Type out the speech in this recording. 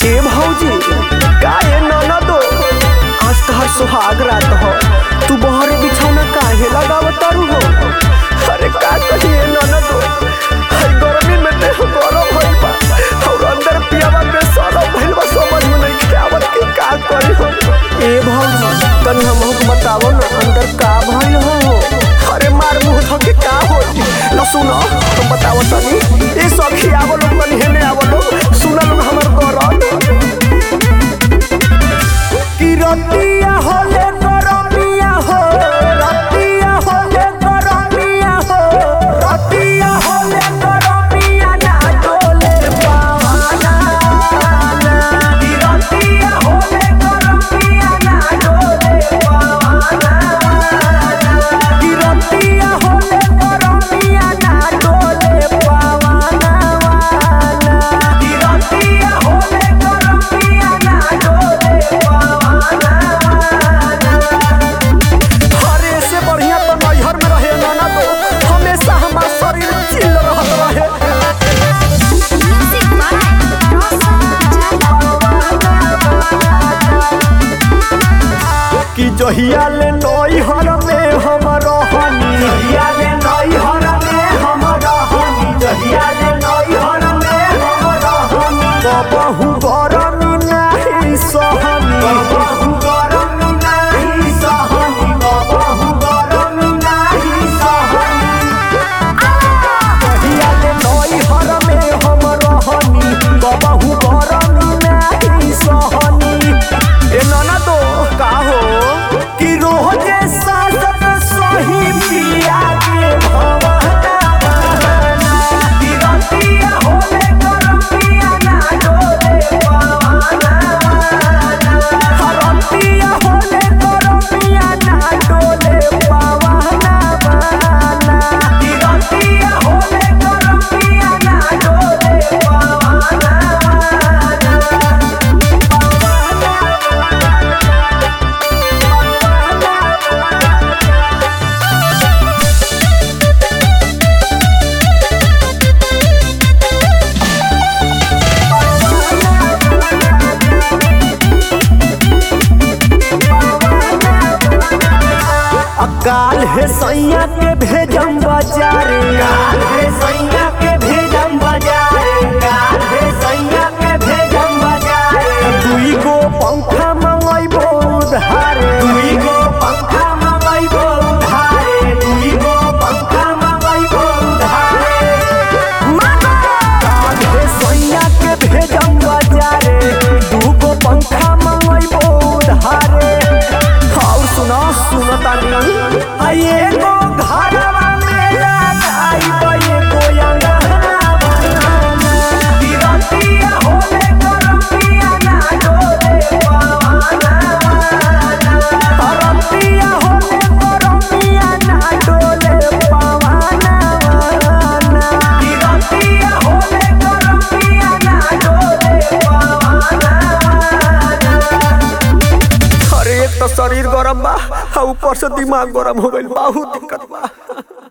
ए भौजी का ए ननदो आज तहर सुहाग रात हो तू बहरे बिछौना काहे लगावत तारू हो अरे का कहिए ननदो हर गर्मी में देह गरम भइल बा और अंदर पियावा में सरम भइल बा समझ में नहीं आवत कि का करी हो ए भौजी तनी हमहु के बतावो ना अंदर का भइल हो अरे मार मुंह धके का हो न सुनो तुम बतावो तनी ए सखी आवो लोग तनी हेने आवो लोग सुना लोग हमर गरम कि रतिया होले गरमिया हो रतिया होले गरमिया हो रतिया होले गरमिया ना डोले पावाना कि रतिया होले गरमिया ना डोले पावाना कि रतिया होले गरमिया ना डोले पावाना कि रतिया होले गरमिया ना डोले हरे से बढ़िया तो नैहर में रहे नाना तो हमेशा हमार शरीर चिल रहत रहे Music by कि जहिया ले नैहर में हम रहनी जहिया ले नैहर में हम रहनी जहिया ले नैहर में हम रहनी कबहू गरमी नाही सहनी कबहू गरमी नाही सहनी कबहू गरमी नाही सहनी कहिया ले नैहर में हम रहनी कबहू गरमी नाही सहनी ए नाना तो का हो कि रोजे सासत सही पिया के भवना कि रतिया होले गरमिया ना डोले पावाना रतिया होले गरमिया ना डोले पावाना कि रतिया होले गरमिया ना डोले पावाना काल है सैया के भेजम बाजारे काल है सैया के भेजम बाजारे काल है सैया के भेजम बाजारे दुई गो पंखा मंगैबो उधारे दुई गो पंखा मंगैबो उधारे दुई गो पंखा मंगैबो उधारे काल है सैया के भेजम बाजारे दू गो पंखा मंगैबो उधारे और सुनो सुनो तानी आये गो घरवा में लगाई बये गो अंगना बनाना तिरंतिया होले गरमिया ना डोले पावाना तिरंतिया होले गरमिया ना डोले पावाना तिरंतिया होले गरमिया ना डोले पावाना अरे एक तो शरीर गरम बा आ ऊपर से दिमाग गरम हो गइल बहुत दिक्कत बा